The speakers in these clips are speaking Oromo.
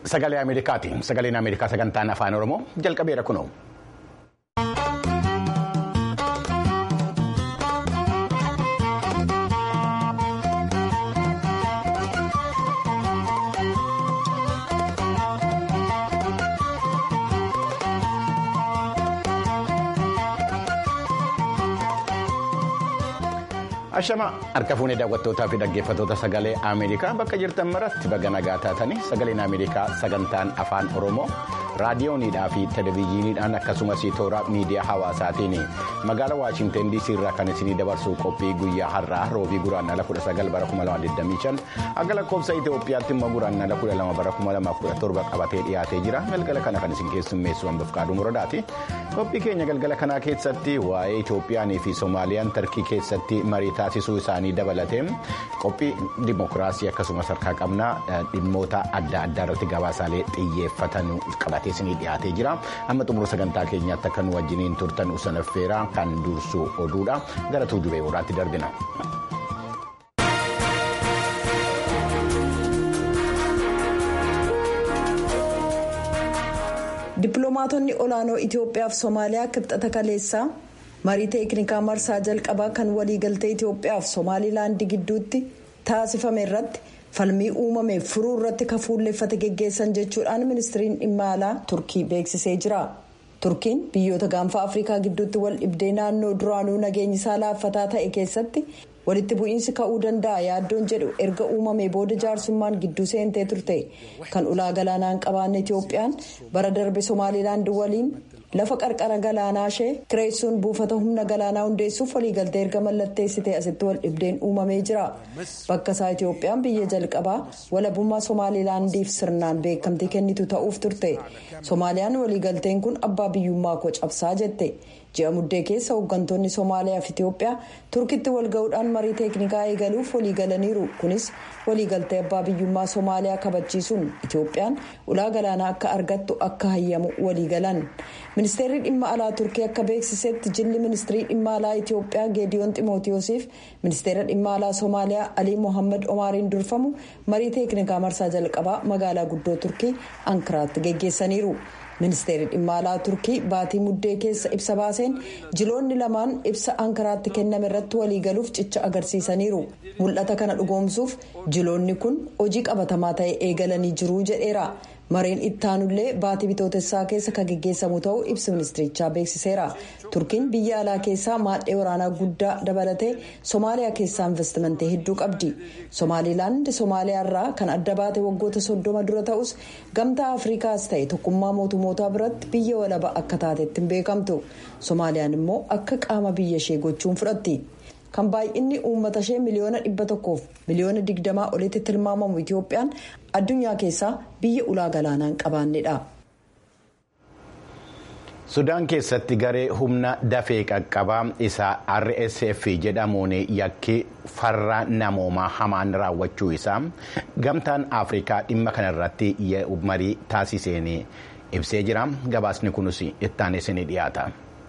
sagalee Ameerikaati. Sagaleen Ameerikaa sagantaan afaan Oromoo jalqabeera kunoo. Ashama harka fuunee daawwattootaa fi dhaggeeffattoota sagalee Ameerikaa bakka jirtan maratti baga nagaa taatanii sagaleen Ameerikaa sagantaan afaan Oromoo raadiyooniidhaa fi televezyiiniidhaan akkasumas toora miidiyaa hawaasaatiin magaalaa Waashinten DC irraa kan isinii dabarsuu qophii guyyaa har'aa roobii guraandhala 19 bara 2025 akka lakkoofsa Itoophiyaatti immoo guraandhala 12 bara 2017 qabatee dhiyaatee jira galgala kana kan isin keessummeessu hambaaf qaaduu muradaati qophii keenya galgala kanaa keessatti waa'ee Itoophiyaanii fi Soomaaliyaan tarkii keessatti marii taasisuu isaanii dabalatee qophii dimokiraasii akkasumas harkaa qabnaa dhimmoota adda addaa irratti gabaasaalee xiyyeeffatan qabatee isinii dhiyaatee jira amma xumura sagantaa keenyaatti akka nu wajjiniin turtan usanaffeeraa kan dursu oduudha gara tuujubee horaatti darbina. dippiloomaatonni olaanoo itiyoophiyaa fi soomaaliyaa kibxata kaleessaa marii teeknikaa marsaa jalqabaa kan waliigaltee itiyoophiyaa fi soomaalilaandii gidduutti taasifame irratti falmii uumameef furuu irratti kafuulleeffate geggeessan jechuudhaan ministiriin dhimma alaa turkii beeksisee jira turkiin biyyoota gaanfa afrikaa gidduutti wal dhibdee naannoo duraanuu nageenyi isaa laaffataa ta'e keessatti walitti bu'iinsi ka'uu danda'a yaaddoon jedhu erga uumamee booda jaarsummaan gidduu seentee turte kan ulaa galaanaa hin qabaanne itiyoophiyaan bara darbe somaalilaand waliin lafa qarqara galaanaa ishee kireessuun buufata humna galaanaa hundeessuuf waliigaltee erga mallatteessite asitti wal dhibdeen uumamee jira bakka isaa itiyoophiyaan biyya jalqabaa walabummaa somaalilaandiif sirnaan beekamtii kennitu ta'uuf turte soomaaliyaan waliigalteen kun abbaa biyyummaa koo cabsaa jette. ji'a muddee keessa hooggantoonni soomaaliyaa fi itiyoophiyaa turkitti walga'uudhaan marii teeknikaa eegaluuf waliigalaniiru kunis waliigaltee abbaa biyyummaa soomaaliyaa kabachiisuun itiyoophiyaan ulaa galaanaa akka argattu akka hayyamu waliigalan ministeerri dhimma alaa turkii akka beeksisetti jilli ministirii dhimma alaa itiyoophiyaa geediyoon ximootiyoosiif ministeera dhimma alaa soomaaliyaa alii mohaammed omaariin durfamu marii teeknikaa marsaa jalqabaa magaalaa guddoo turkii ankaraatti geggeessaniiru. ministeerri dhimma alaa turkii baatii muddee keessa ibsa baaseen jiloonni lamaan ibsa ankaraatti kenname irratti waliigaluuf cicha agarsiisaniiru mul'ata kana dhugoomsuuf jiloonni kun hojii qabatamaa ta'e eegalanii jiruu jedheera mareen ittaanullee baatii bitootessaa keessa kan geggeessamu ta'uu ibsa ministirichaa beeksiseera turkiin biyya alaa keessaa maadhee waraanaa guddaa dabalatee soomaaliyaa keessaa investimentii hedduu qabdi soomaalilaand soomaaliyaa irraa kan adda baate waggoota soddoma dura ta'us gamtaa afrikaas ta'e tokkummaa mootummootaa biratti biyya walaba akka taatetti hin beekamtu soomaaliyaan immoo akka qaama biyya ishee gochuun fudhatti. kan baay'inni uummata ishee miliyoona dhibba tokkoof miliyoona digdamaa olitti tilmaamamu itiyoophiyaan addunyaa keessaa biyya ulaa galaanaa hin qabaannedha. sudaan keessatti garee humna dafee qaqqabaa isaa rsf jedhamuun yakki farra namoomaa hamaan raawwachuu isaa gamtaan afrikaa dhimma kanarratti marii taasiseen ibsee jira gabaasni kunis ittaanis ni dhiyaata.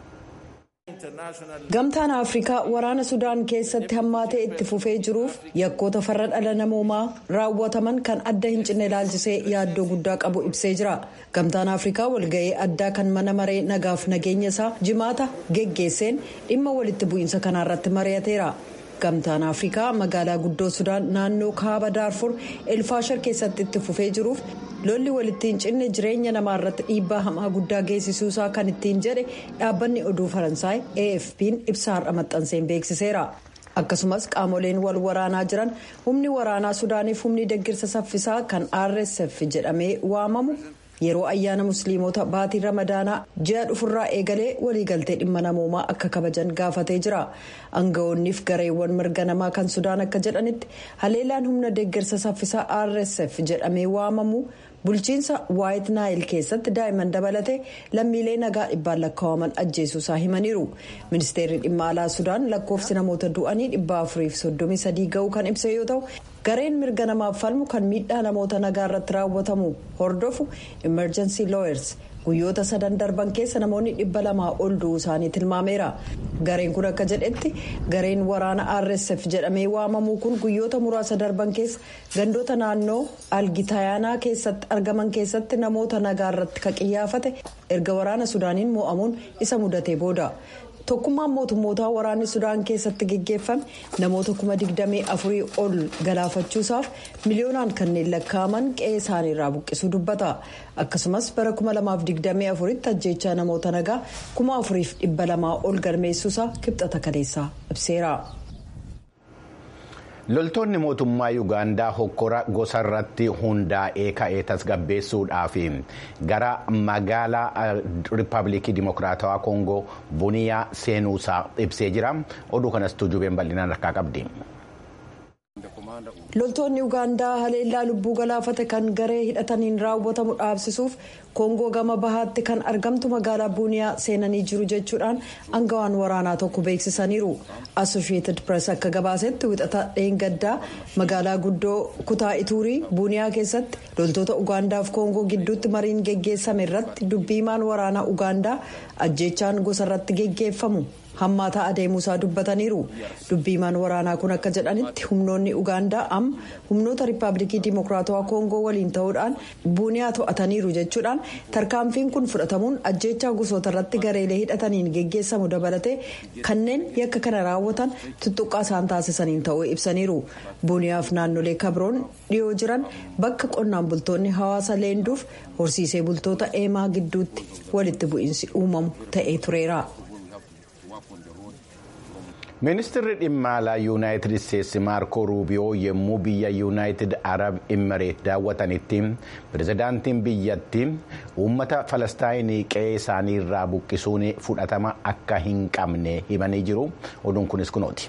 gamtaan afrikaa waraana sudaan keessatti hammaatee itti fufee jiruuf yakkoota farra dhala namoomaa raawwataman kan adda hin cinne ilaalchisee yaaddoo guddaa qabu ibsee jira gamtaan afrikaa walga'ii addaa kan mana maree nagaaf nageenya isaa jimaata geggeesseen dhimma walitti bu'iinsa kanaarratti mari'ateera. gamtaan afrikaa magaalaa guddoo sudaan naannoo kaaba daarfur elfaashar keessatti itti fufee jiruuf lolli walitti hin cinne jireenya namaa irratti dhiibbaa hamaa guddaa geessisuusaa kan ittiin jedhe dhaabbanni oduu faransaay afp'n ibsa har'a maxxanseen beeksiseera. akkasumas qaamoleen wal waraanaa jiran humni waraanaa sudaaniif humni deggirsa saffisaa kan rsf jedhamee waamamu. yeroo ayyaana musliimota baatii ramadaanaa ji'a dhufurraa eegalee waliigaltee dhimma namoomaa akka kabajan gaafatee jira aangawoonniif gareewwan mirga namaa kan sudaan akka jedhanitti haleelaan humna deeggarsa saffisaa rsf jedhamee waamamu bulchiinsa waayit naayil keessatti daa'imman dabalatee lammiilee nagaa dhibbaan lakkaa'aman ajjeesuusaa himaniiru ministeerri dhimma alaa sudaan lakkoofsi namoota du'anii dhibba afuriif soddomii sadii ga'uu kan ibse yoo ta'u gareen mirga namaaf falmu kan miidhaa namoota nagaa irratti raawwatamu hordofu emergency lawyers guyyoota sadan darban keessa namoonni dhibba lamaa ol du'uu isaanii tilmaameera gareen kun akka jedhetti gareen waraana rsf jedhamee waamamu kun guyyoota muraasa darban keessa gandoota naannoo algitayaanaa keessatti argaman keessatti namoota nagaa irratti kan qiyyaafate erga waraana sudaaniin mo'amuun isa mudatee booda. tokkummaan mootummootaa waraanni sudaan keessatti geggeeffame namoota kuma digdamii afurii ol galaafachuusaaf miliyoonaan kanneen lakkaa'aman qe'ee isaaniirraa buqqisuu dubbata akkasumas bara kuma lamaaf digdamii afuritti ajjeechaa namoota nagaa kuma afuriif dhibba lamaa ol galmeessuusaa kibxata kaleessaa ibseera. loltoonni mootummaa yuugaandaa hokkora gosa irratti hundaa'ee ka'ee tasgabbeessuudhaaf gara magaalaa riippaabilikii dimokiraatawaa koongoo buniyaa seenuusaa ibsee jira oduu kanas tuujubeen bal'inaan harkaa qabdi. loltoonni ugaandaa haleellaa lubbuu galaafate kan garee hidhataniin raawwatamu dhaabsisuuf koongoo gama bahaatti kan argamtu magaalaa buuniyaa seenanii jiru jechuudhaan angawaan waraanaa tokko beeksisaniiru assoshiyeetid pirees akka gabaasetti wixata dheengaddaa magaalaa guddoo kutaa ituurii buuniyaa keessatti loltoota ugaandaaf koongoo gidduutti mariin geggeessame irratti dubbiimaan waraanaa ugaandaa ajjeechaan gosa irratti geggeeffamu. hammaataa adeemuusaa dubbataniiru dubbiimaan waraanaa kun akka jedhanitti humnoonni ugaandaa amma humnoota riippaabilikii dimokiraatawaa koongoo waliin ta'uudhaan buuniyaa to'ataniiru jechuudhaan tarkaanfiin kun fudhatamuun ajjeechaa gosoota irratti gareelee hidhataniin geggeessamu dabalatee kanneen yakka kana raawwatan tuttuqqaa isaan taasisaniin ta'uu ibsaniiru buuniyaaf naannolee kabroon dhiyoo jiran bakka qonnaan bultoonni hawaasa leenduuf horsiisee bultoota eemaa gidduutti walitti bu'iinsi uumamu ta'ee tureera. ministirri dhimma alaa yuunaayitid isteetsi maarko ruubiyoo yommuu biyya yuunaayitid arab imireet daawwatanitti pirezidaantiin biyyatti uummata falastaayinii qe'ee isaanii irraa buqqisuun fudhatama akka hin qabne himanii jiru oduun kunis kunooti.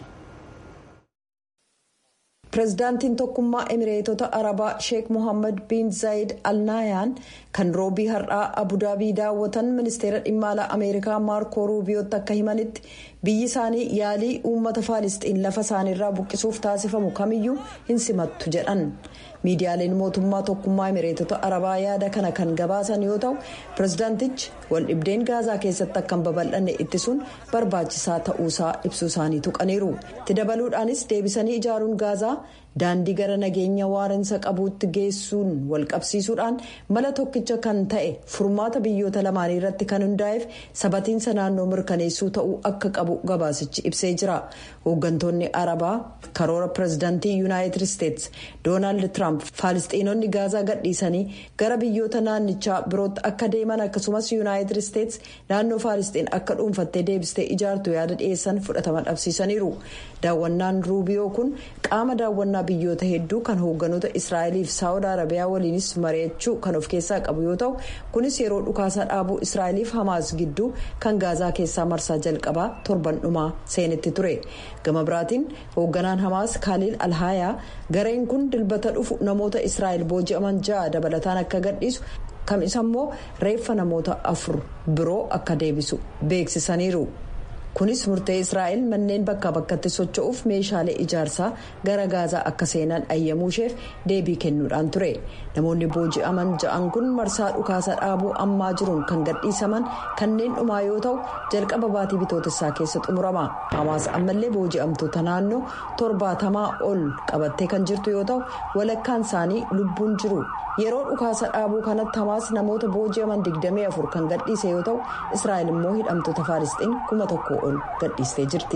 pirezidaantiin tokkummaa emireetota arabaa sheek mohaammed bin zaayid alnaayaan kan roobii har'aa abudaabii daawwatan ministeera dhimma alaa ameerikaa maarko ruubiyootti akka himanitti biyyi isaanii yaalii uummata faalisxiin lafa isaaniirraa buqqisuuf taasifamu kamiyyuu hin simattu jedhan miidiyaaleen mootummaa tokkummaa emireetota arabaa yaada kana kan gabaasan yoo ta'u pirezidaantichi waldhibdeen gaazaa keessatti akka hin babal'anne ittisuun barbaachisaa ta'uusaa ibsuu isaanii tuqaniiru itti dabaluudhaanis deebisanii ijaaruun gaazaa daandii gara nageenya waarinsa qabuutti geessuun walqabsiisuudhaan mala tokkicha kan ta'e furmaata biyyoota lamaanii irratti kan hundaa'eef sabatiinsa naannoo mirkaneessuu ta'uu akka qabu gabaasichi ibsee jira hooggantoonni arabaa karoora pirezidaantii yuunaayitid isteetsi doonaald tiraamp faalisxiinonni gaazaa gadhiisanii gara biyyoota naannichaa birootti akka deeman akkasumas yuunaayitid isteetsi naannoo faalisxiin akka dhuunfattee deebistee ijaartu yaada dhiyeessan fudhatama dhabsiisaniiru daawwannaan ruubiyoo kun qaama daawwannaa biyyoota hedduu kan hoogganoota israa'eliif saawud arabiyaa waliinis mari'achuu kan of keessaa qabu yoo ta'u kunis yeroo dhukaasaa dhaabuu israa'eliif hamaas gidduu kan gaazaa keessaa marsaa jalqabaa torban dhumaa seenetti ture gama biraatiin hoogganaan hamaas kaaliil alhaayaa gareen kun dilbata dhufu namoota israa'el booji'aman ja'a dabalataan akka gadhiisu kamis ammoo reeffa namoota afur biroo akka deebisu beeksisaniiru. kunis murtee israa'el manneen bakkaa bakkatti socho'uuf meeshaalee ijaarsaa gara gaazaa akka seenan ayyamuusheef deebii kennuudhaan ture namoonni booji'aman ja'an kun marsaa dhukaasa dhaabuu ammaa jiruun kan gadhiisaman kanneen dhumaa yoo ta'u jalqaba baatii bitootessaa keessa xumurama hamaas ammallee booji'amtoota naannoo torbaatamaa ol qabattee kan jirtu yoo ta'u walakkaan isaanii lubbuun jiru yeroo dhukaasa dhaabuu kanatti hamaas namoota booji'aman 24 kan gadhiise yoo ta'u israa'el immoo hidhamtoota faalisxiin kuma tokko ol gadhiistee jirti.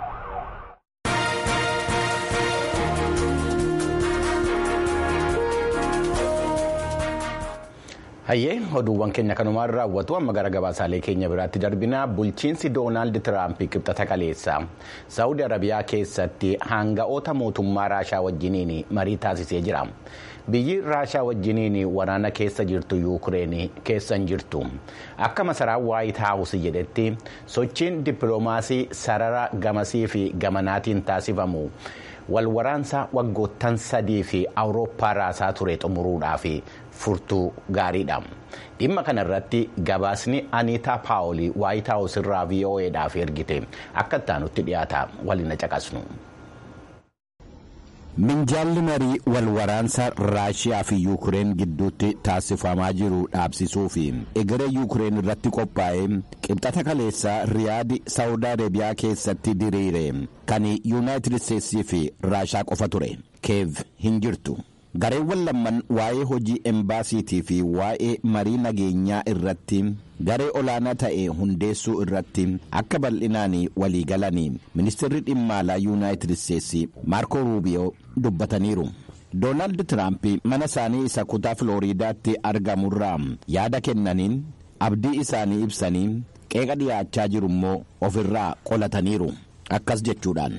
hayyee oduuwwan keenya kanumaan raawwatu amma gara gabaasaalee keenya biraatti darbina bulchiinsi doonaald tiraamp qibxata kaleessa saawudi arabiyaa keessatti hanga'oota mootummaa raashaa wajjiniin marii taasisee jira biyyi raashaa wajjiniin waraana keessa jirtu yuukireen keessan jirtu akka masaraan waayit haawus jedhetti sochiin dippiloomaasii sarara gamasii fi gamanaatiin taasifamu walwaraansa waggoottan sadii fi awurooppaa raasaa ture xumuruudhaaf furtuu gaariidha dhimma kana irratti gabaasni aniitaa paawolii waayit haawus irraa vo'eedhaaf ergite akka ittaanutti dhiyaata waliin caqasnu. minjaalli marii walwaraansa raashiyaa fi yuukureen gidduutti taasifamaa jiru dhaabsisuu fi egeree yuukureen irratti qophaa'ee qibxata kaleessaa riyaadi saawud areebiyaa keessatti diriire kan yuunaayitid isteetsii fi raashaa qofa ture keev hin jirtu. gareewwan lamman waa'ee hojii embaasiitii fi waa'ee marii nageenyaa irratti garee olaanaa ta'e hundeessuu irratti akka bal'inaan waliigalanii ministeerri dhimma alaa yuunaayitid isteetsi maarko ruubiyoo dubbataniiru. doonaald tiraamp mana isaanii isa kutaa filooriidaatti argamurraa yaada kennaniin abdii isaanii ibsanii qeeqa dhiyaachaa jiru immoo ofirraa qolataniiru. akkas jechuudhaan.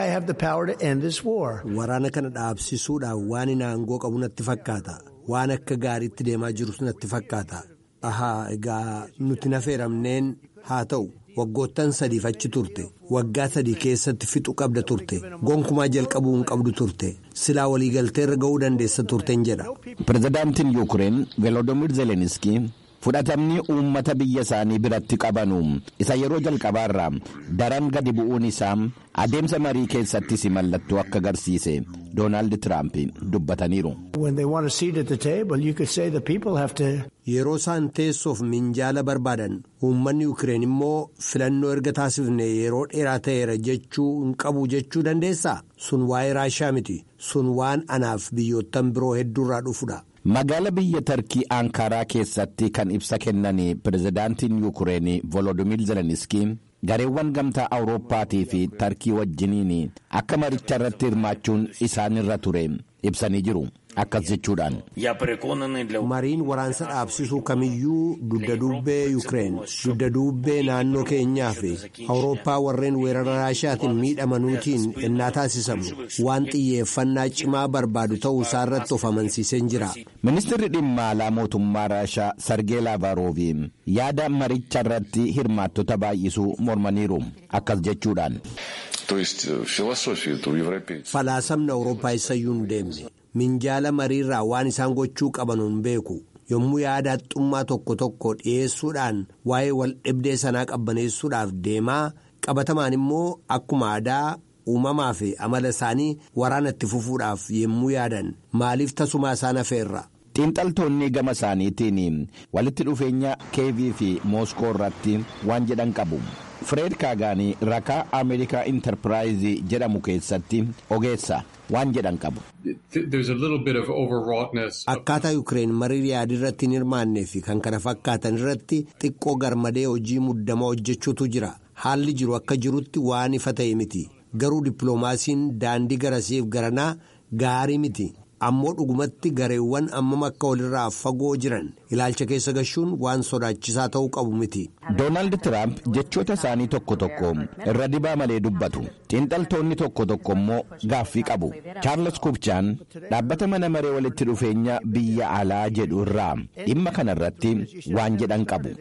waraana kana dhaabsisuudhaan waan inni aangoo qabu natti fakkaata waan akka gaariitti deemaa jirus natti fakkaata ahaa egaa nuti nafeeramneen haa ta'u waggoottan sadiif achi turte waggaa sadii keessatti fixu qabda turte gonkumaa jalqabuu hin qabdu turte silaa waliigalteerra ga'uu dandeessa turteen jedha. pirezidaantiin yuukureen veloodimir zeleniskii. fudhatamni uummata biyya isaanii biratti qabanu isa yeroo jalqabaarraa daran gadi bu'uun isaa adeemsa marii keessattis mallattoo akka agarsiise doonaald tiraamp dubbataniiru. yeroo isaan teessoof minjaala barbaadan uummanni yuukireen immoo filannoo erga taasifne yeroo dheeraa ta'eera jechuu hin qabu jechuu dandeessaa sun waa'ee raashaa miti sun waan anaaf biyyoottan biroo hedduurraa dhufudha. magaala biyya tarkii aankaraa keessatti kan ibsa kennan pirezidaantiin yuukureen volodimir zeleniskii gareewwan gamtaa awurooppaatii fi tarkii wajjiniin akka maricha irratti hirmaachuun isaanirra ture ibsanii jiru akkas jechuudhaan. mariin waraansa dhaabsisuu kamiyyuu dugda duubbee yuukireen dugda duubbee naannoo keenyaa fi awurooppaa warreen weerara raashaatiin miidhamanuutiin ennaa taasisamu waan xiyyeeffannaa cimaa barbaadu ta'uu isaa irratti of amansiiseen jira. ministeerri dhimma alaa mootummaa raashaa sargee laavaaroovii yaada maricha irratti hirmaattota baay'isuu mormaniiru akkas jechuudhaan. falaasamni awurooppaa isayyuu hin deemne. minjaala mariirraa waan isaan gochuu qabanuun beeku yommuu yaada haxxummaa tokko tokko dhiyeessuudhaan waa'ee wal dhibdee sanaa qabbaneessuudhaaf deemaa qabatamaan immoo akkuma aadaa uumamaa fi amala isaanii waraana itti fufuudhaaf yommuu yaadan maaliif tasumaa isaan hafeerra. xiinxaltoonni gama isaaniitiin walitti dhufeenya keevii fi mooskoo irratti waan jedhan qabu. Fireed Kaagaanii rakaa Ameerikaa Intarpiraayizii jedhamu keessatti ogeessa waan jedhan qabu. Akkaataa Yuukireen marii yaadii irratti hin hirmaannee fi kan kana fakkaatan irratti xiqqoo garmadee hojii muddamaa hojjechuutu jira. Haalli jiru akka jirutti waan ifa ta'e miti. Garuu dippiloomaasiin daandii garasiif garanaa gaarii miti. ammoo dhugumatti gareewwan ammam akka walirraa fagoo jiran ilaalcha keessa gashuun waan sodaachisaa ta'uu qabu miti. doonaald tiraamp jechoota isaanii tokko tokko irra dibaa malee dubbatu xiinxaltoonni tokko tokko immoo gaaffii qabu chaarles kubchaan dhaabbata mana maree walitti dhufeenya biyya alaa jedhu irraa dhimma kana irratti waan jedhan qabu.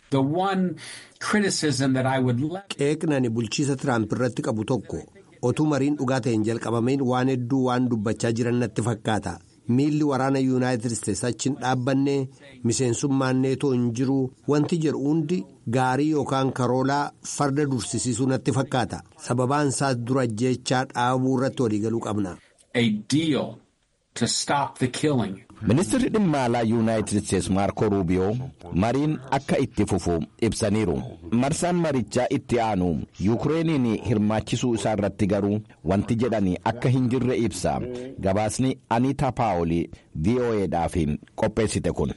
qeeqnani bulchiisa tiraamp irratti qabu tokko. otuu mariin dhugaa ta'een jalqabameen waan hedduu waan dubbachaa jiran natti fakkaata miilli waraana yuunaayitid isteetsi achiin dhaabbanne miseensummaan neetoo hin jiru wanti jedhu hundi gaarii yookaan karoolaa farda dursisiisuu natti fakkaata sababaan isaas dura jechaa dhaabuu irratti waliigaluu qabna. ministeerri dhimma alaa yuunaayitid isteetsi maarko ruubiyoo mariin akka itti fufu ibsaniiru marsaan marichaa itti aanu yuukireeniin hirmaachisuu isaa irratti garuu wanti jedhani akka hin jirre ibsa gabaasni aniitaa paawolii vo'eedhaaf qopheessite kun.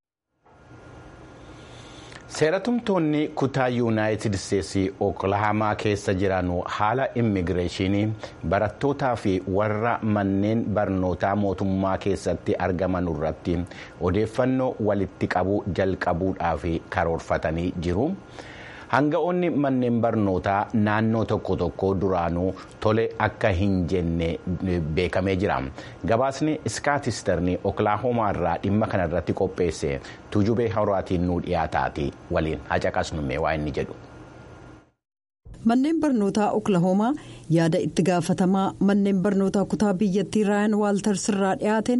seeratumtoonni kutaa yuunaayitid isteetsi oklahaamaa keessa jiran haala immigireeshinii barattootaa fi warra manneen barnootaa mootummaa keessatti argaman irratti odeeffannoo walitti qabuu jalqabuudhaaf karoorfatanii jiru. hanga'oonni manneen barnootaa naannoo tokko tokko duraanuu tole akka hin jenne beekamee jira gabaasni iskaatisterni oklaahomaa irraa dhimma kana irratti qopheesse tuujubee horaatiin nuu dhiyaataati waliin hacaqasnumme waa inni jedhu. manneen barnootaa oklahoomaa yaada itti gaafatamaa manneen barnootaa kutaa biyyattii raayan waaltars irraa dhiyaateen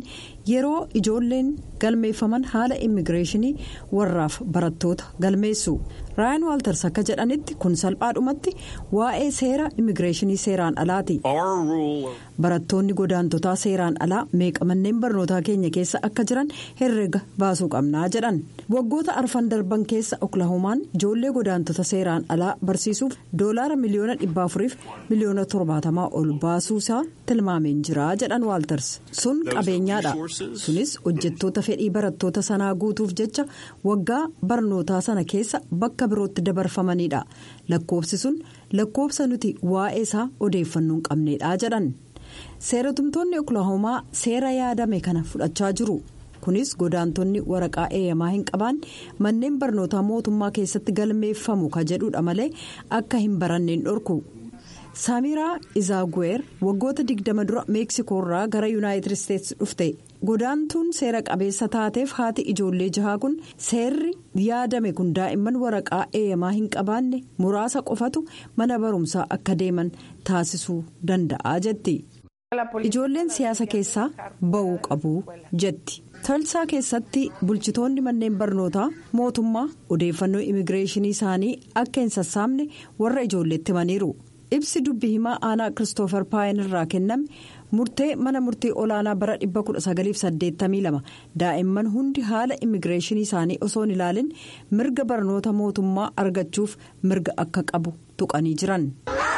yeroo ijoolleen galmeeffaman haala immigireeshinii warraaf barattoota galmeessu raayan waalters akka jedhanitti kun salphaadhumatti waa'ee seera immigireeshinii seeraan alaati barattoonni godaantotaa seeraan alaa meeqa manneen barnootaa keenya keessa akka jiran herrega baasuu qabnaa jedhan waggoota arfan darban keessa oklahomaan ijoollee godaantota seeraan alaa barsiisuuf doolaara miliyoona dhibba afuriif miliyoona torbaatamaa ol baasuusaa tilmaameen jira jedhan waalters sun qabeenyaadha sunis hojjettoota fedhii barattoota sanaa guutuuf jecha waggaa barnootaa sana keessa bakka birootti dabarfamanidha lakkoofsi sun lakkoofsa nuti waa'ee isaa odeeffannoo hin qabneedha jedhan seeratumtoonni oklahoomaa seera yaadame kana fudhachaa jiru. kunis godaantonni waraqaa eeyyamaa hin qabaanne manneen barnootaa mootummaa keessatti galmeeffamu ka jedhudha malee akka hin baranneen dhorku saamiraa izaaguweer waggoota 20 dura meeksikoorraa gara yuunaayitid isteetsi dhufte godaantuun seera qabeessa taateef haati ijoollee jahaa kun seerri yaadame kun daa'imman waraqaa eeyyamaa hin qabaanne muraasa qofatu mana barumsaa akka deeman taasisuu danda'a jetti. ijoolleen siyaasa keessaa ba'uu qabu jetti. talsaa keessatti bulchitoonni manneen barnootaa mootummaa odeeffannoo immigireeshinii isaanii akka hin sassaabne warra ijoolleetti himaniiru ibsi dubbi himaa aanaa kiristoofer paayin irraa kenname murtee mana murtii olaanaa bara 1982 daa'imman hundi haala immigireeshinii isaanii osoo hin ilaalin mirga barnoota mootummaa argachuuf mirga akka qabu tuqanii jiran.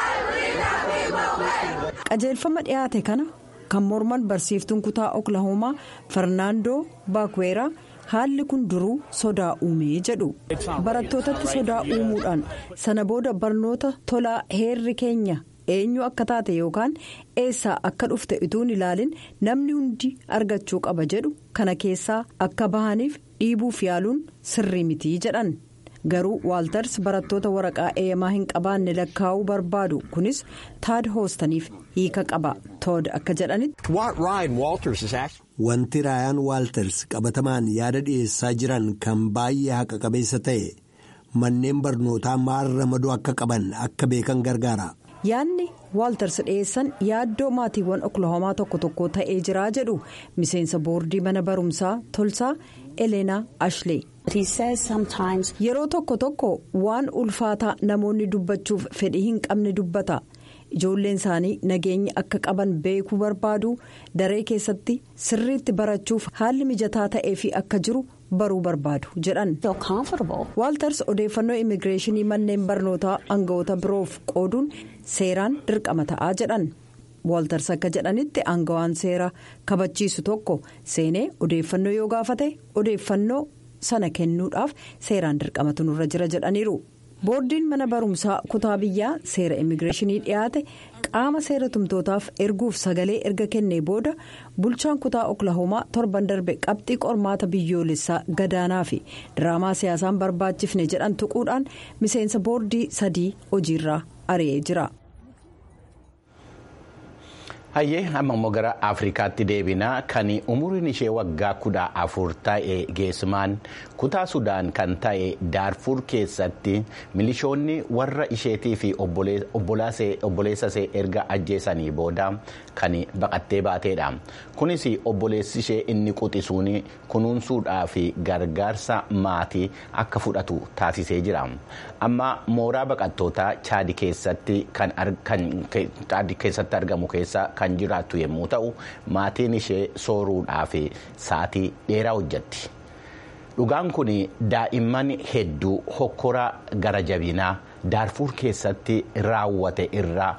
qajeelfama dhiyaate kana. kan morman barsiiftuun kutaa oklahoomaa fernaandoo baakweeraa haalli kun duruu sodaa uumee jedhu barattootatti sodaa uumuudhaan sana booda barnoota tolaa heerri keenya eenyu akka taate yookaan eessaa akka dhufte utuu hin ilaalin namni hundi argachuu qaba jedhu kana keessaa akka bahaniif dhiibuuf yaaluun sirrii mitii jedhan. garuu waaltars barattoota waraqaa eeyyamaa hin qabaanne lakkaa'uu barbaadu kunis taad hoostaniif hiika qaba tood akka jedhanitti. wanti raayaan waalters qabatamaan yaada dhiyeessaa jiran kan baay'ee haqa qabeessa ta'e manneen barnootaa maal ramaduu akka qaban akka beekan gargaara. yaadni waalters dhiyeessan yaaddoo maatiiwwan oklahoomaa tokko tokko ta'ee jiraa jedhu miseensa boordii mana barumsaa tolsaa eleenaa ashlee. yeroo tokko tokko waan ulfaataa namoonni dubbachuuf fedhii hin qabne dubbata ijoolleen isaanii nageenya akka qaban beekuu barbaadu daree keessatti sirriitti barachuuf haalli mijataa ta'ee fi akka jiru baruu barbaadu jedhan waalters odeeffannoo immigireeshinii manneen barnootaa aangawoota biroof qooduun seeraan dirqama ta'aa jedhan waalters akka jedhanitti aangawaan seera kabachiisu tokko seenee odeeffannoo yoo gaafate odeeffannoo. sana kennuudhaaf seeraan dirqamatu nurra jira jedhaniiru boordiin mana barumsaa kutaa biyyaa seera immigireeshinii dhiyaate qaama seera tumtootaaf erguuf sagalee erga kennee booda bulchaan kutaa oklahoomaa torban darbe qabxii qormaata biyyoolessaa gadaanaa fi diraamaa siyaasaan barbaachifne jedhan tuquudhaan miseensa boordii sadii hojiirraa ari'ee jira. hayyee amma immoo gara afrikaatti deebinaa kan umuriin ishee waggaa kudha afur ta'e geessimaan kutaa sudaan kan ta'e daarfur keessatti milishoonni warra isheetii fi obboleessa ishee erga ajjeesanii booda kan baqattee baateedha kunis obboleessi ishee inni quxisuun kunuunsuudhaa fi gargaarsa maatii akka fudhatu taasisee jira amma mooraa baqattootaa chaadi keessatti argamu keessa. kan jiraattu yommuu ta'u maatiin ishee sooruudhaaf sa'atii dheeraa hojjetti dhugaan kun daa'imman hedduu hokkora gara jabinaa daarfuur keessatti raawwate irraa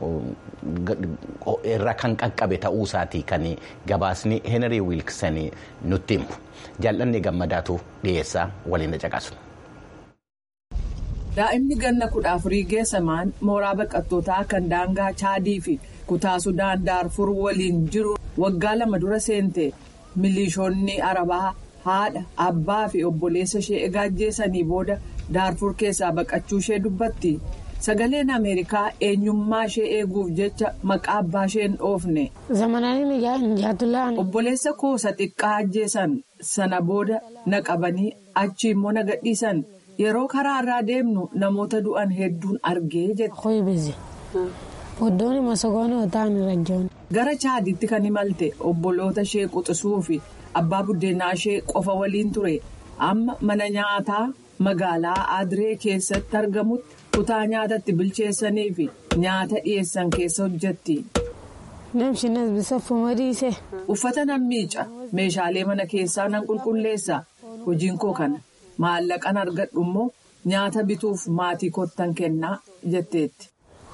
irra kan qaqqabe ta'uu isaatii kan gabaasni heenrii wiilksan nutti himu jaallanni gammadaatu dhiyeessaa waliin caqasu. daa'imni ganna kudha afurii geessamaan mooraa baqattootaa kan daangaa chaadii fi kutaa sudaan daarfur waliin jiru waggaa lama dura seente milishoonni arabaa haadha abbaa fi obboleessa ishee egaa ajjeesanii booda daarfur keessaa baqachuu ishee dubbatti sagaleen ameerikaa eenyummaa ishee eeguuf jecha maqaa abbaa ishee hin dhoofne. obboleessa koosa xiqqaa ajjeesan sana booda na qabanii achi immoo na gadhiisan. yeroo karaa irraa deemnu namoota du'an hedduun argee jette. Oddoon masogoonii otaan rajoon. Gara chaaditti kan imalte obboloota ishee quxisuu fi abbaa buddeenaa ishee qofa waliin ture amma mana nyaataa magaalaa Adiree keessatti argamutti kutaa nyaatatti bilcheessanii fi nyaata dhiyeessan keessa hojjetti. Namshinas bisaffu madiise. Uffata nan miica meeshaalee mana keessaa nan qulqulleessa hojiin koo kana maallaqan argadhu immoo nyaata bituuf maatii kottan kennaa jetteetti.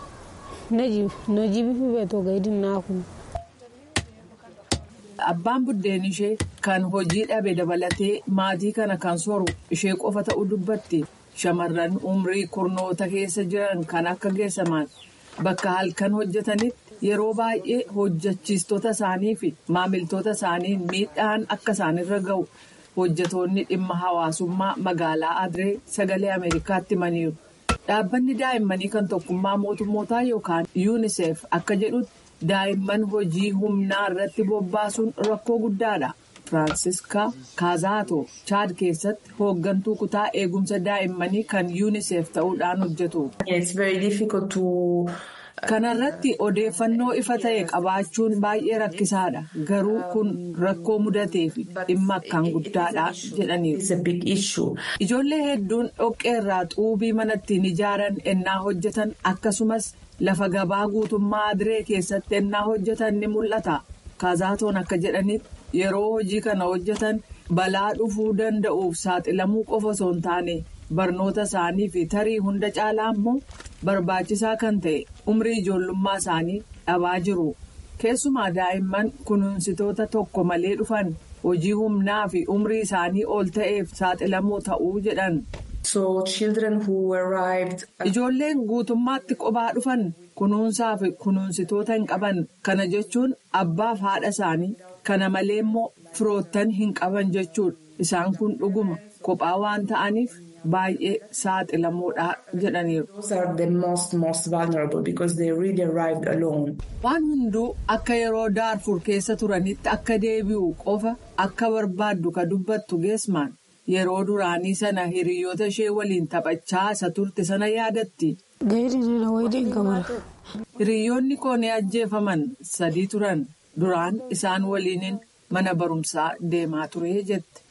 Nojii bifi beekoo gaidinaa kun. Abbaan buddeen ishee kan hojii dhabe dabalatee maatii kana kan soru ishee qofa ta'uu dubbatti shamarran umrii kurnoota keessa jiran kan akka geessaman bakka halkan hojjetanitti yeroo baay'ee hojjechiistota isaanii fi maamiltoota isaanii miidhaan akka isaanirra ga'u hojjetoonni dhimma hawaasummaa magaalaa Adiree sagalee Ameerikaatti himaniiru. Dhaabbanni daa'immanii kan tokkummaa mootummootaa yookaan UNICEF akka jedhutti daa'imman hojii humnaa irratti bobbaasuun rakkoo guddaadha. Firaansiska Kaazaato Chaad keessatti hooggantuu kutaa eegumsa daa'immanii kan UNICEF ta'uudhaan hojjetu. Kanarratti odeeffannoo ifa ta'e qabaachuun baay'ee rakkisaadha. Garuu kun rakkoo mudatee fi dhimma akkaan guddaadha jedhaniiru. Ijoollee hedduun dhoqqee irraa xuubii mana ittiin ijaaran ennaa hojjetan akkasumas lafa gabaa guutummaa Adiree keessatti ennaa hojjetan ni mul'ata. Kaazaatoon akka jedhanitti yeroo hojii kana hojjetan balaa dhufuu danda'uuf saaxilamuu qofa osoo hin taane barnoota isaanii fi tarii hunda caalaa immoo barbaachisaa kan ta'e umrii ijoollummaa isaanii dhabaa jiru. Keessumaa daa'imman kunuunsitoota tokko malee dhufan hojii humnaa fi umrii isaanii ol ta'eef saaxilamoo ta'uu jedhan. Ijoolleen guutummaatti qophaa dhufan kunuunsaa fi kunuunsitoota hin qaban kana jechuun abbaaf haadha isaanii kana malee immoo firoottan hin qaban jechuudha isaan kun dhuguma kophaa waan ta'aniif baay'ee saaxilamoodha jedhaniiru. Waan hunduu akka yeroo daarfur keessa turanitti akka deebi'u qofa akka barbaaddu ka dubbattu geesmaan. Yeroo duraanii sana hiriyoota ishee waliin taphachaa isa turte sana yaadatti. Hiriyoonni koo ni ajjeefaman sadii turan duraan isaan waliin mana barumsaa deemaa ture jette.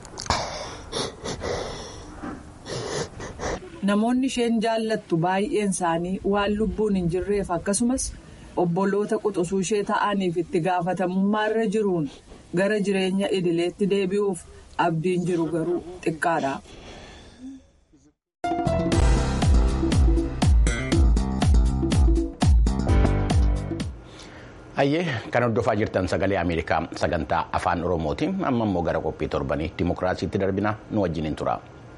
Namoonni isheen jaallattu baay'een isaanii waan lubbuun hin jirreef akkasumas obboloota quxisuu ishee ta'aniif itti gaafatamummaa irra jiruun gara jireenya idileetti deebi'uuf. abdiin jiru garuu xiqqaadha. Hayyee kan hordofaa jirtan sagalee Ameerikaa sagantaa afaan Oromooti. Amma immoo gara qophii torbanii dimokiraasiitti darbina nu wajjin tura.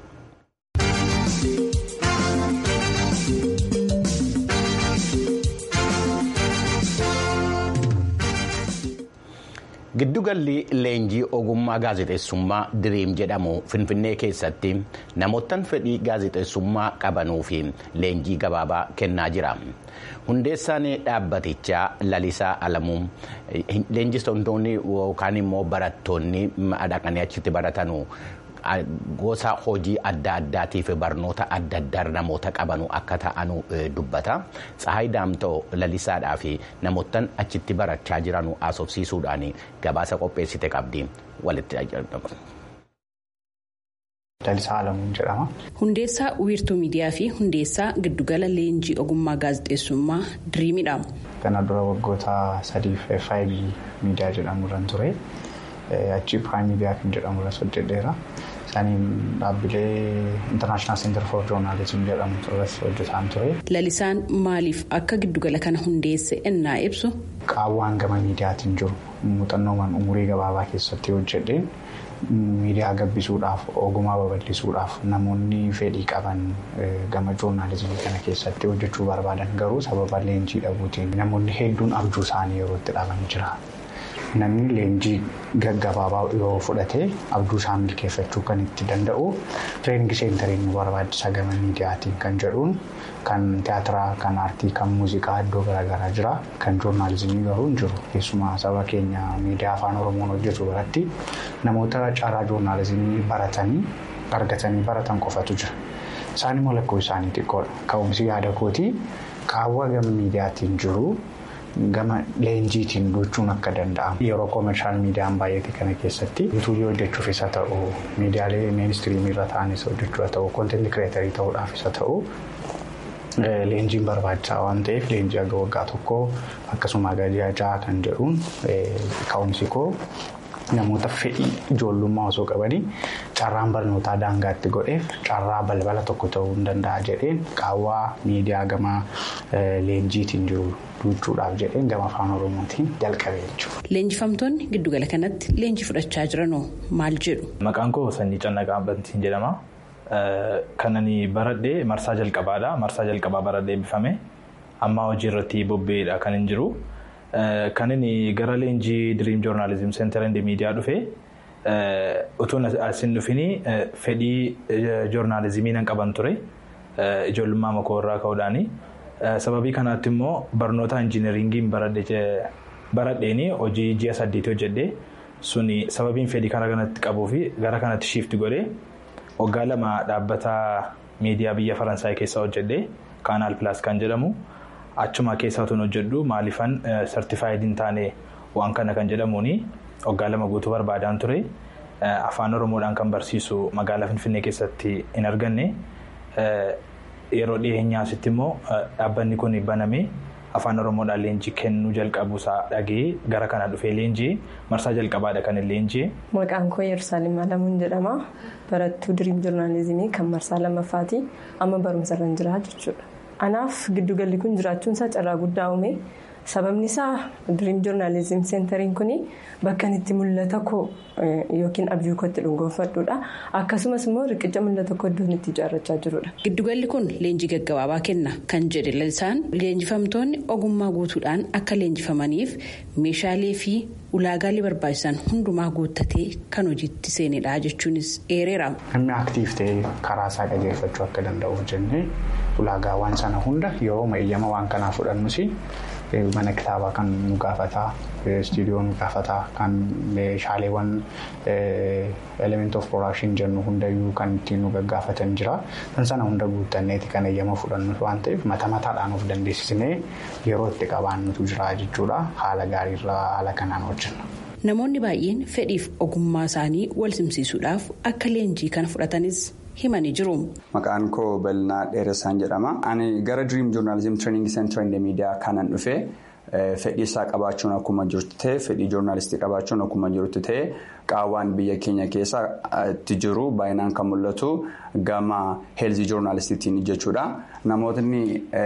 Giddugalli leenjii ogummaa gaazexeessummaa diriim jedhamu Finfinnee keessatti namoottan fedhii gaazexeessummaa qabanuu fi leenjii gabaabaa kennaa jira. Hundeessaan dhaabbatichaa Lalisaa Alamuu leenjistoonni yookaan immoo barattoonni dhaqanii achitti baratanu gosa hojii adda addaatiif barnoota adda addaa namoota qabanu akka ta'anu dubbata. Tsahaay Daamtoo lalisaadhaa fi namoottan achitti barachaa jiranu haasofsiisuudhaan gabaasa qopheessite qabdi walitti Lalisaa Alamuun jedhama. Hundeessaa wiirtuu miidiyaa fi hundeessaa giddugala leenjii ogummaa gaazexeessummaa diriimidha. Kana dura waggoota sadiif FIB miidiyaa jedhamu irraan ture. Achii Prime miidiyaa kan jedhamu irratti hojjedheera. Isaaniin dhaabbilee International Center for Journalism jedhamu irratti hojjetaan ture. Lalisaan maaliif akka giddugala kana hundeesse ennaa ibsu? Qaawwaan gama miidiyaatiin jiru muuxannoowwan umurii gabaabaa keessatti hojjedheen miidiyaa gabbisuudhaaf ogummaa babal'isuudhaaf namoonni fedhii qaban gama joornaalizimii kana keessatti hojjechuu barbaadan garuu sababa leenjii dhabuutiin namoonni hedduun abjuu isaanii yeroo itti dhaban jira. Namni leenjii gaggabaabaa yoo fudhate abjuu isaa milkeeffachuu kan itti danda'u tireeningi seentariin nu barbaachisa gama miidiyaatiin kan jedhuun kan tiyaatiraa, kan aartii, kan muuziqaa iddoo garaagaraa jira. Kan joornaalizimii garuu hin jiru. Keessumaa saba keenya miidiyaa afaan oromoon hojjetu biratti namoota caalaa joornaalizimii baratanii argatanii baratan qofatu jira. Isaan immoo lakkoofsi isaanii xiqqoodha. Ka'umsi yaada kootii qaawwa gama miidiyaatiin jiru gama leenjiitiin gochuun akka danda'amu. Yeroo koomershaal miidiyaan baay'ate kana keessatti yuutuubii hojjechuuf isa ta'u miidiyaalee meenistiiriimii irra ta'anis hojjechuu haa ta'u koonteenti kireetarii ta'uudhaaf isa ta'u. Leenjiin barbaachisaa waan ta'eef leenjii aga waggaa tokkoo akkasuma gadi ajaa kan jedhuun ka'umsi koo namoota fedhii ijoollummaa osoo qabanii carraan barnootaa daangaatti godheef carraa balbala tokko ta'uu hin danda'a jedheen qaawwaa miidiyaa gama leenjiitiin jiru duuchuudhaaf jedheen gama afaan oromootiin jalqabee jechuudha. Leenjifamtoonni giddugala kanatti leenjii fudhachaa jiranoo maal jedhu? Maqaan koo Sanyii Cannaqaa Bantiin jedhama. Kan ani baradhee marsaa jalqabaadha. Marsaa jalqabaa baradhee eebbifame. Amma hojii irratti bobba'eedha kan hin jiru. Kan inni gara leenjii Dream Journalism Center and Media dhufe utuun asin dhufini fedhii joornaalizimii nan qaban ture. Ijoollummaa makoo irraa ka'uudhaani. Sababii kanaatti immoo barnoota injiinaringiin baradheeni hojii ji'a saddeetii hojjedhee suni sababiin fedhii karaa kanatti qabuu fi gara kanatti shiifti godhee. waggaa lama dhaabbata miidiyaa biyya faransaay keessa hojjedhe kaanaal pilaas kan jedhamu achuma keessa otoo hojjedhu maaliifan sartifaayiid hin taane waan kana kan jedhamuuni waggaa lama guutuu barbaadaan ture afaan oromoodhaan kan barsiisu magaalaa finfinnee keessatti hin arganne yeroo dhiyeenyaa asitti immoo dhaabbanni kun baname afaan oromoodhaan leenjii kennuu jalqabuusaa dhagee gara kana dhufee leenjii marsaa jalqabaadha kan leenjii. Maqaan koo Yerusaalem Alamuun jedhama. Barattuu diriim joornaalizimii kan marsaa lammaffaati. Amma barumsa irra jira jechuudha. Anaaf giddugalli kun jiraachuun isaa carraa guddaa uume. Sababni isaa diriim joornaalizim seentariin kun bakka itti mul'ata koo yookiin abjuu kootti dhuungoonfadhuudha. Akkasumas immoo riqicha mul'ata koo iddoon itti ijaarrachaa jirudha. Giddugalli kun leenjii gaggabaabaa kenna kan jedhe lalisaan leenjifamtoonni ogummaa guutuudhaan akka leenjifamaniif meeshaalee fi ulaagaalee barbaachisan hundumaa guuttatee kan hojiitti seenedha jechuunis eereera. Namni aktiif ta'ee karaa isaa qajeelfachuu akka danda'uuf jennee ulaagaawwan sana hunda yeroo eeyyama waan kanaa fudhannus mana kitaabaa kan nu gaafataa istiidiyoo nu gaafataa kan meeshaaleewwan element of production jennu hundayyuu kan ittiin nu gaggaafatan jira kan sana hunda guuttanneeti kan eeyyama fudhannu waan ta'eef mata mataadhaan of dandeessisnee yeroo itti qabaannutu jira jechuudha haala gaariirra haala kanaan hojjenna. Namoonni baay'een fedhiif ogummaa isaanii wal simsiisuudhaaf akka leenjii kana fudhatanis himanii jiru. Maqaan koo Bal'inaa Dheeressaan jedhama. Ani gara Dream Journalism Training Center in Media kanan dhufe fedhii isaa qabaachuun akkuma jirtu ta'e fedhii joornaalistii qabaachuun akkuma jirtu ta'e qaawwaan biyya keenya keessa itti jiru baay'inaan kan mul'atu gama heelzii joornaalistiitiin jechuudha. Namootni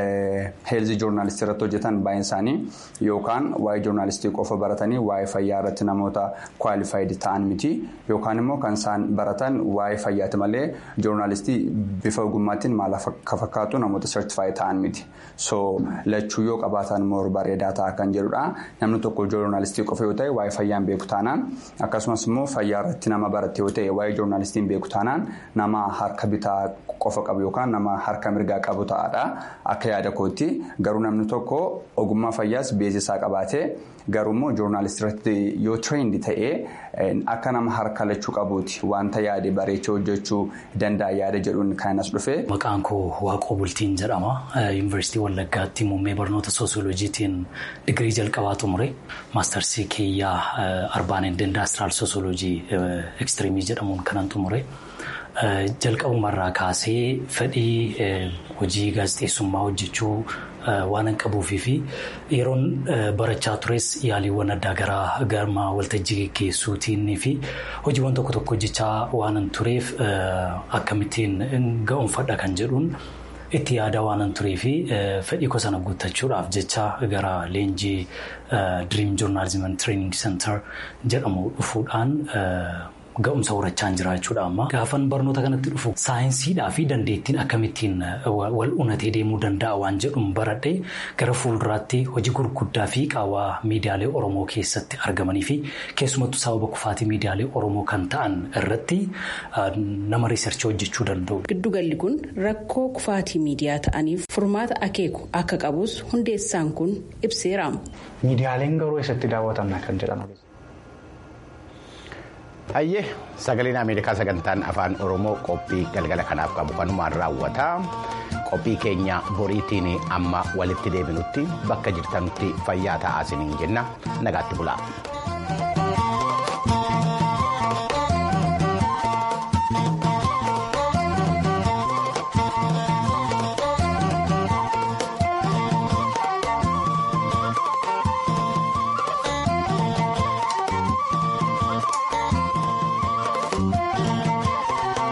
heelzii joornaalistii irratti hojjetan baay'een isaanii yookaan waa'ee joornaalistii qofa baratanii waa'ee fayyaa irratti namoota kwaalifaayid ta'an miti yookaan immoo kan isaan baratan waa'ee fayyaati malee joornaalistii bifa ogummaatiin maal akka fakkaatu namoota sertifaayid ta'an miti. So lachuu yoo qabaatan immoo bareedaa ta'a kan jedhudha. Namni tokko joornaalistii qofa yoo ta'e waa'ee fayyaan beeku taanaan akkasumas immoo fayyaa irratti nama barate yoo ta'e waa'ee joornaalistiin beeku taanaan nama harka bitaa qofa qabu yookaan nama harka mirgaa qabu ta'adha. Akka yaada kootti garuu namni tokko ogummaa fayyaas beeksisaa qabaatee garuummoo joornaalistirratti yoo tireend ta'ee akka nama harka lachuu qabuuti wanta yaade bareechee hojjechuu danda'a yaada jedhuun kan as dhufe. Maqaan koo Waaqoo Bultiin jedhama. Yuunivarsiitii Wallaggaatti muummee barnoota soosiyooloojiitiin digirii jalqabaa xumure. Maastarsii kiyyaa arbaan indastiraal soosiyooloojii ekstiriimii jedhamuun kanan xumure. Jalqabumarraa kaasee fedhii hojii gaazexeessummaa hojjechuu waan hin qabuufii fi yeroon barachaa tures yaaliiwwan addaa garaa gama waltajjii geggeessuutiin fi hojiiwwan tokko tokko hojjechaa waan hin tureef akkamittiin ga'umfadha kan jedhuun itti yaada waan hin turee fi fedhii koo sana guuttachuudhaaf jecha gara leenjii Dream Journalism and Training Center jedhamu dhufuudhaan. Ga'umsa horachaa jira jechuudha amma. Gaafan barnoota kanatti dhufu saayinsiidhaa fi dandeettiin akkamittiin wal unatee deemuu danda'a waan jedhuun baradhee gara fuulduraatti hojii gurguddaa fi qaawwaa miidiyaalee Oromoo keessatti argamanii fi keessumattuu sababa kufaatii miidiyaalee Oromoo kan ta'an irratti nama riisarchii hojjechuu danda'u. Giddugalli kun rakkoo kufaatii miidiyaa ta'aniif furmaata akeeku akka qabus hundeessaan kun ibseera. Miidiyaaleen garuu eessatti daawwatamna kan jedhamu. Hayyee sagaleen Ameerikaa sagantaan afaan Oromoo qophii galgala kanaaf qabu kanumaan raawwata. qophii keenya boriitiin amma walitti deebinutti bakka jirtanutti fayyaa ta'aa isiniin jenna nagaatti bulaa.